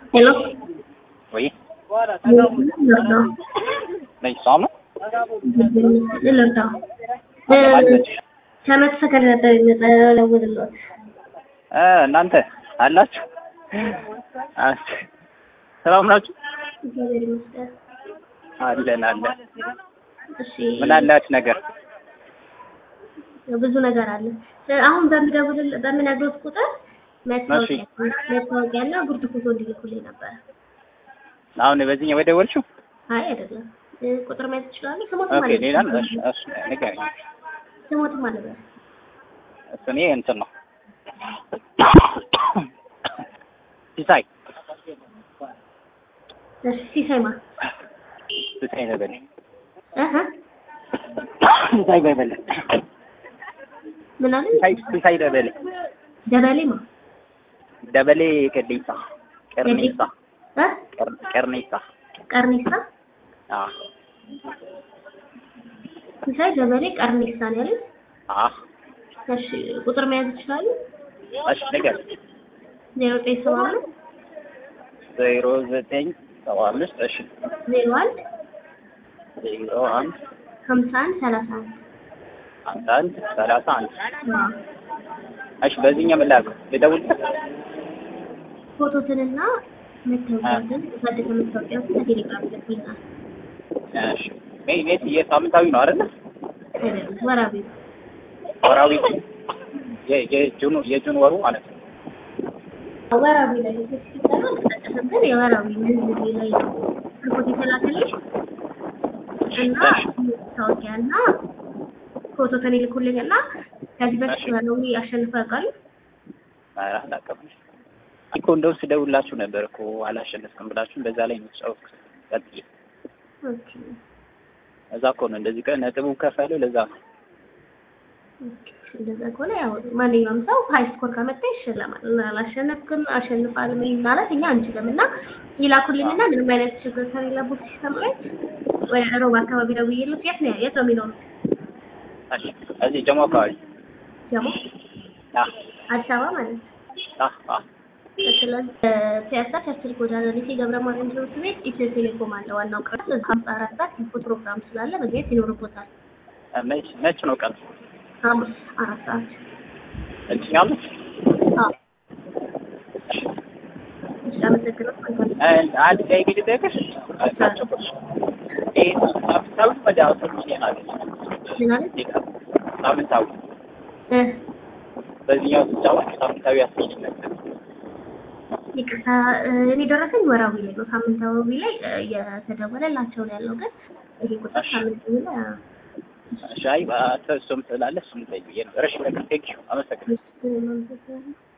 Hello. Oui. ልርዳው ነኝ ሰላም ነው? ልርዳው ከመቶ ሰከንድ ነበር የምጠለውልሎት እ እናንተ አላችሁ? አስ ሰላም ናችሁ? እግዚአብሔር ይመስገን። አለን አለን። እሺ ምን አላችሁ ነገር? ብዙ ነገር አለ። አሁን በምደውል በምነግሮት ቁጥር መታወቂያ መታወቂያና ጉርድ ፎቶ እንዲልኩልኝ ነበረ። አሁን በዚህኛው በደወልሽው? አይ አይደለም እ ቁጥር ማየት ትችላለህ? ስሞትም ኦኬ አለ ሌላ ነው። እሺ እሺ ንገረኝ። ስሞትም አለ በል። እሱ እኔ እንትን ነው ሲሳይ እሺ ሲሳይማ ሲሳይ ደበሌ እህ ሲሳይ ደበሌ ምን አለ ሲሳይ ሲሳይ ደበሌ ደበሌማ ደበሌ ቀዴሳ ቀርኔሳ እ ቀር- ቀርኔሳ ቀርኒሳ አ ሲሳይ ደበሌ ቀርኒሳ ነው ያለኝ። አ እሺ ቁጥር መያዝ ይችላሉ? እሺ ነገር ዜሮ ዘጠኝ ሰባ አምስት ዜሮ ዘጠኝ ሰባ አምስት እሺ ዜሮ አንድ ዜሮ አንድ ሀምሳ አንድ ሰላሳ አንድ አንድ አንድ ሰላሳ አንድ አዎ። እሺ በዚህኛው ምን ላድርግ ልደውልልህ ፎቶትንና መታወቂያትን ፈልገ መታወቂያትን በቴሌግራም ልክልናል። እሺ ሜይ ሜት የሳምንታዊ ነው አይደለ አይደለም ወራቢ ወራዊ የ- የጁን የጁን ወሩ ማለት ነው ወራቢ ላይ ሲሰራ ተጠቀሰብን የወራቢ ምንዝቤ ላይ ነው ፎቶ የተላከልሽ እና መታወቂያና ፎቶትን ይልኩልኝና ከዚህ በፊት ወራዊ አሸንፈው ያውቃሉ? ኧረ አላውቅም እኮ እንደው ስደውላችሁ ነበር እኮ አላሸነፍክም ብላችሁ በዛ ላይ ነው የተጫወትኩት ቀጥዬ ኦኬ እዛ እኮ ነው እንደዚህ ቀን ነጥቡ ከፈለው ለዛ ነው ኦኬ። እንደዛ ከሆነ ያው ማንኛውም ሰው ሀይ ስኮር ካመጣ ይሸለማል። እና አላሸነፍክም አሸንፋል ምን ማለት እኛ አንችልም እና ይላኩልኝና ምንም አይነት ችግር ከሌለበት ሲስተም ላይ ወደ ሮብ አካባቢ ደውዬለት የት ነው የት ነው የሚኖሩት? እሺ እዚህ ጀሞ አካባቢ ደግሞ አ አዲስ አበባ ማለት ነው። አ አ ስለዚህ ፒያሳ ቸርችል ጎዳና ሊሴ ገብረ ማርያም ትምህርት ቤት ኢትዮ ቴሌኮም አለ። ዋናው ቅርስ ሀምሳ አራት ሰዓት ኢንፎ ፕሮግራም ስላለ መግኘት ይኖርቦታል። መች መች ነው ቀን ሐሙስ አራት ሰዓት እችኛለች አዎ። እሺ አመሰግናለሁ። መልካም አንድ ላይ እንግዲህ ጠይቅሽ አጫጭቆች ይሄ ሳምንታዊ ወደ አስር ሺህ ናለች ምን አለች? ሳምንታዊ እ በዚህኛው ስጫወት ሳምንታዊ አስር ሺህ ነበር ይቅርታ እ እኔ ደረሰኝ ወራዊ ላይ ነው። ሳምንታዊ ላይ እ እየተደወለላቸው ነው ያለው። ግን ይሄ ቁጥር ሳምንታዊ ላይ አ- ሻይ እሱም ስላለ እሱም ጠይቅ ብዬ ነበር። እሺ በቃ ቴንኪው አመሰግናለሁ። እሺ፣ ምንም አመሰግናለሁ።